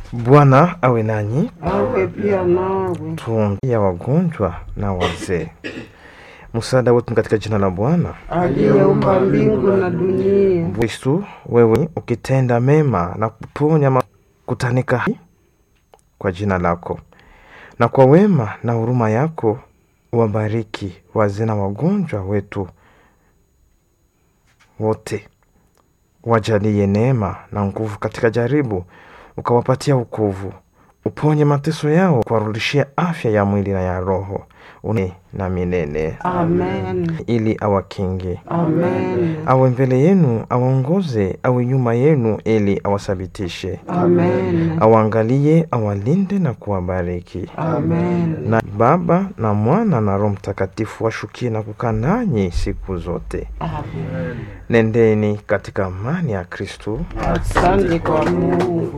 Bwana awe nanyi, awe pia nawe. tuombea wagonjwa na wazee. Msaada wetu ni katika jina la Bwana. aliyeumba mbingu na dunia. Kristu, wewe ukitenda mema na kuponya makutanika kwa jina lako, na kwa wema na huruma yako wabariki wazee na wagonjwa wetu wote, wajalie neema na nguvu katika jaribu, ukawapatia wokovu, uponye mateso yao, kuwarudishia afya ya mwili na ya roho une na milele, Amen. ili awakinge Amen. awe mbele yenu, awaongoze, awe nyuma yenu, ili awathabitishe, Amen. awaangalie, awalinde na kuwabariki. Amen. Na Baba na Mwana na Roho Mtakatifu washukie na kukaa nanyi siku zote. Amen. Nendeni katika amani ya Kristu. Asante kwa Mungu.